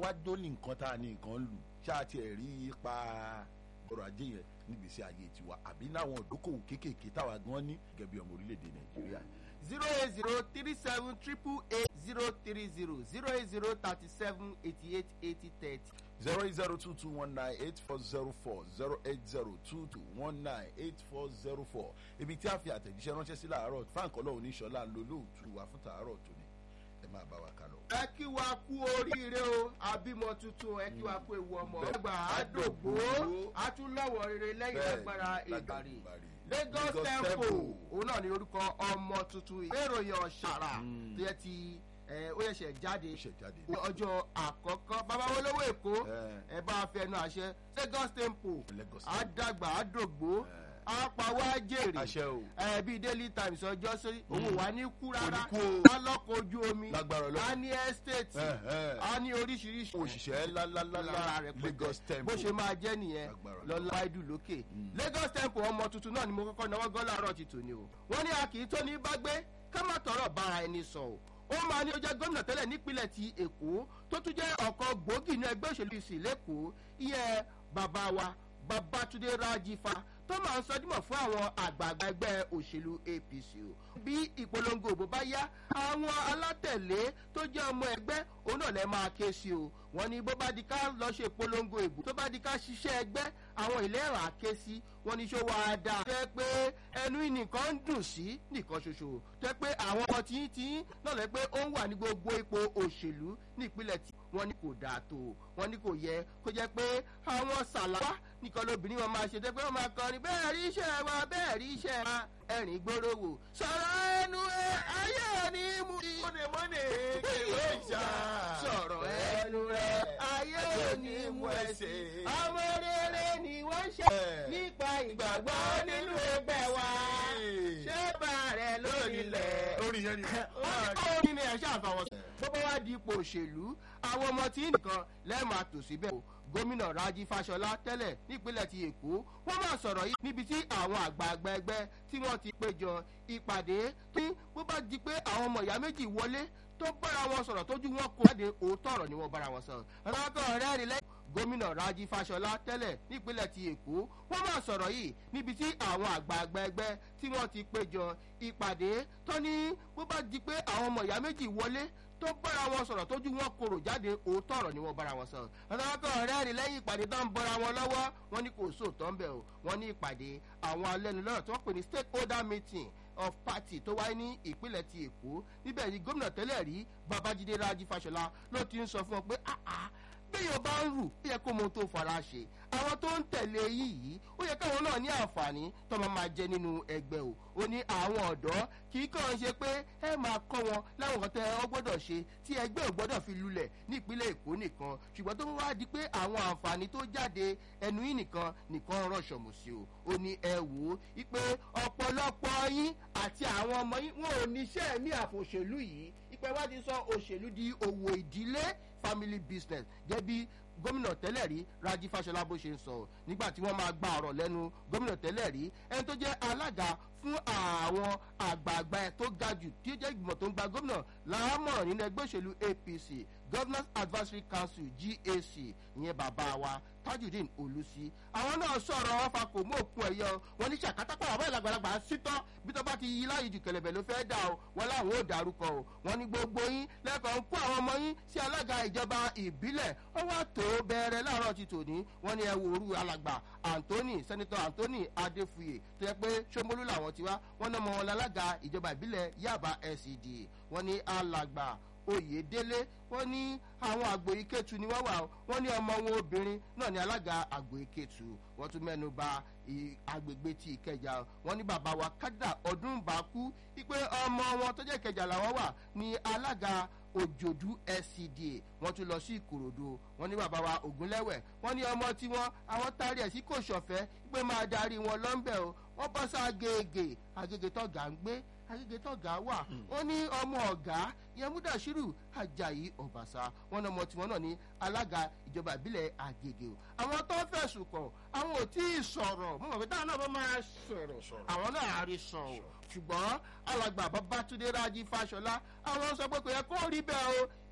wá dólì nǹkan tá a ní nǹkan lù ṣáà tiẹ̀ rí ipa ọrọ̀ ajé yẹn nígbèsí ayé tiwa àbí láwọn ìdókòwò kéékèèké táwa gan ní gẹ́gẹ́ bí ọmọ orílẹ̀-èdè nàìjíríà. zero eight zero three seven triple eight zero three zero zero eight zero thirty seven eighty eight eighty thirty. zero eight zero two two one nine eight four zero four zero eight zero two two one nine eight four zero four ibi tí a fi àtẹ̀jíṣẹ́ ránṣẹ́ sí làárọ̀ frank ọlọ́run oníṣọ́lá ń lo lóòtú wa fún tàárọ̀ tòní ẹ máa bá wa kà lọ. ẹ kí wa kú oríire o àbímọ tuntun ẹ kí wa kú ewu ọmọ Bẹ́ẹ̀. ọgbà àdògbò àtúnlọ́wọ́ rere lẹ́yìn Bẹ́ẹ̀, lágbára ìgbàrí lágbàrí. lagos Lagos tempo Tempo. òun náà ni orúkọ ọmọ tuntun ìwé ìròyìn ọ̀ṣàrà Mm. tó yẹ ti ẹ, ó yẹ̀ṣẹ̀ jáde ó ṣẹ̀ jáde. ní ọjọ́ àkọ́kọ́ bàbá olówó èkó Ẹ. ẹ bá a fẹnu àṣẹ lagos tempo Lagos Tempo. àdàgbà àdògbò Ẹ. àpàwọ̀ àjèrè àṣẹ o ẹ bíi daily times ọjọ́ sí òun wà ní kú rárá Kò ní kú o. alọ́kọ̀ ojú omi Lágbára Ọlọ́run. a ní estate Ẹ, ẹ. a ní oríṣiríṣi òṣìṣẹ́ lára lálálálá rẹ̀ lagos tempo bó ṣe máa jẹ́ nìyẹn Lágbára Ọlọ́run. lọ́la ìdù lókè lagos temple ọmọ tuntun náà ni mo kọ́kọ́ náwó gán láàárọ̀ ti tòní o wọ́n ní a kì í tó ní bá gbé ká má tọrọ bára ẹni sọ o ó máa ní ó jẹ́ gómìnà tẹ́lẹ̀ nípínlẹ̀ ti èkó tó tún jẹ́ ọ̀kan gbòógì ní ẹgbẹ́ òṣèlú ìsìn lẹ́kọ̀ọ́ ìyẹn bàbá wa babatunde rajifa tó máa ń sọdímọ̀ fún àwọn àgbààgbà ẹgbẹ́ òṣèlú apc o bí ìpolongo òbò bá yá àwọn alátẹ̀lé tó jẹ́ ọmọ ẹgbẹ́ òun náà lẹ́ máa ké sí o wọ́n ní bó bá di ká lọ ṣe ìpolongo ìbò tó bá di ká ṣiṣẹ́ ẹgbẹ́ àwọn ìlera ké sí wọ́n ní ṣó wàá dáa tó yẹ pé ẹnu nìkan ń dùn sí nìkan ṣoṣo tó yẹ pé àwọn ọmọ tí tí náà lẹ́ pé ó ń wà ní gbogbo ipò òṣèlú ní ìpínlẹ̀ tí wọ́n ní kò dáa tó wọ́n ní kò yẹ kó jẹ́ pé àwọn sàlàwà nìkan lóbìnrin wọn máa ṣe tó yẹ pé wọ́n máa kọrin bẹ́ẹ̀ rí iṣẹ́ wa bẹ́ẹ̀ rí iṣẹ́ wa ẹ̀rìn gbóró wò sọ̀rọ̀ ẹnu ẹ ayé ni mú i mọ́nèmọ́nè kéwé ìjà sọ̀rọ̀ ẹnu rẹ ayé òní mú ẹsẹ̀ ọmọ rere ni wọ́n ṣe nípa ìgbàgbọ́ nínú ẹgbẹ́ wa ṣé bá rẹ lórí ilẹ̀ lórí yẹn ni ó ní ní ẹ̀ṣẹ́ àfàwọ̀ sí. bó bá wá di ipò òṣèlú àwọn ọmọ tí nìkan lẹ́ẹ̀ma tò síbẹ̀ o gómìnà raji fashola tẹ́lẹ̀ nípínlẹ̀ ti èkó wọ́n máa sọ̀rọ̀ yìí níbi tí àwọn àgbààgbà ẹgbẹ́ tí wọ́n ti péjọ ìpàdé tí bó bá di pé àwọn ọmọ ìyá méjì wọlé tó bára wọn sọ̀rọ̀ tójú wọn kó jáde òótọ́ ọ̀rọ̀ ni wọ́n bára wọn sọ̀rọ̀ ọlọ́kọ̀ rẹ́rìn lẹ́yìn gómìnà raji fashola tẹ́lẹ̀ nípínlẹ̀ ti èkó wọ́n máa sọ̀rọ̀ yìí níbi tí àwọn àgbààgbà ẹgbẹ́ tí wọ́n ti péjọ ìpàdé tó ní bó bá di pé àwọn ọmọ ìyá méjì wọlé tó bára wọn sọ̀rọ̀ tójú wọn korò jáde òótọ́ ọ̀rọ̀ ni wọ́n bára wọn sọ̀rọ̀ ọlọ́kọ̀ rẹ́rìn lẹ́yìn ìpàdé tó ń bọ́ra wọn lọ́wọ́ wọn ní kò sóòótọ́ ń bẹ̀ o wọn ní ìpàdé àwọn alẹ́nulọ́rọ̀ tí wọ́n pè ní stakeholder meeting of party tó wáyé ní ìpínlẹ̀ ti èkó níbẹ̀ ni gómìnà tẹ́lẹ̀ rí babájídé rájí fàṣọlá ló ti ń sọ fún ọ pé àá béèyàn bá ń rù ó yẹ kó mọ ohun tó fara ṣe àwọn tó ń tẹ̀lé yìí ó yẹ káwọn náà ní àǹfààní tó máa máa jẹ nínú ẹgbẹ́ o ó ní àwọn ọ̀dọ́ kì í kàn ṣe pé ẹ máa kọ́ wọn láwọn nǹkan tẹ ọ gbọ́dọ̀ ṣe tí ẹgbẹ́ ò gbọ́dọ̀ fi lulẹ̀ ní ìpínlẹ̀ èkó nìkan ṣùgbọ́n tó wá di pé àwọn àǹfààní tó jáde ẹnu yìí nìkan nìkan rọ̀ṣọ̀mù sí o ó ní ẹ wò ó wípé ọ̀pọ̀lọpọ̀ yín àti àwọn ọmọ yín wọn ò níṣẹ́ ní àfòṣèlú yìí ìpẹ́ wá ti sọ òṣèlú di òwò ìdílé family business gẹ́gẹ́ bí gómìnà tẹ́lẹ̀ rí raji fashola bó ṣe ń sọ nígbà tí wọ́n máa gba ọ̀rọ̀ lẹ́nu gómìnà tẹ́lẹ̀ rí ẹni tó jẹ́ alága fún àwọn àgbààgbà ẹ̀ tó ga jù tí ó jẹ́ ìgbìmọ̀ tó ń gba gómìnà láàmọ̀ràn nínú ẹgbẹ́ òṣèlú apc governors advisory council gac ìyẹn bàbá wa tajudeen olùsí àwọn náà sọ̀rọ̀ wọn fa kò mú òkun ẹ̀yọ wọn ní ṣàkátàpọ̀ àwọn ìlàgbàlagbà sítọ́ bí tó bá ti yí láyé jù kẹlẹ̀bẹ̀ ló fẹ́ dà o wọn láwọn ò dárúkọ o wọn ní gbogbo yín lẹ́kọ̀ọ́ ń kó àwọn ọmọ yín sí alága ìjọba ìbílẹ̀ wọn wá tó bẹ̀rẹ̀ láàárọ̀ ti tòní wọn ní ẹwù òru alàgbà anthony senator anthony adefuye tó yẹ pé sọmọlú làwọn ti wá wọn náà mọ wọn lálága ìjọba ìbílẹ̀ yaba scd wọn ní alàgbà oyèdélé wọn ní àwọn àgbò ìkẹtù ni wọn wà wọn ní ọmọ wọn obìnrin náà ní alága àgbò ìkẹtù wọn tún mẹnu ba agbègbè tí ìkẹjà wọn ní bàbá wa kádà ọdún bá kú wípé ọmọ wọn tó jẹ ìkẹjà làwọn wà ní alága òjòdú scda wọn tún lọ sí ìkòròdú wọn ní bàbá wa ògúnlẹwẹ wọn ní ọmọ tiwọn àwọn taari ẹ sí kò ṣọfẹ pé máa darí wọn lọ́nbẹ̀ o wọn bọ́ sá agége agége tọ́gà ń gbé agége tọ́gà wà wọn ní ọmọ ọ̀gá yẹmúdàṣírù ajayi ọ̀bàṣà wọn ní ọmọ tiwọn náà ní alága ìjọba ìbílẹ̀ agége o àwọn tó fẹ̀sùn kàn àwọn ò tí ì sọ̀rọ̀ mo mọ̀ pé táwọn náà bá máa sọ̀rọ̀ àwọn náà á rí sọ o ṣùgbọ́n alàgbà babatunde rájí fáṣọlá àwọn sọ pé kò yẹ kó rí bẹ́ẹ̀ o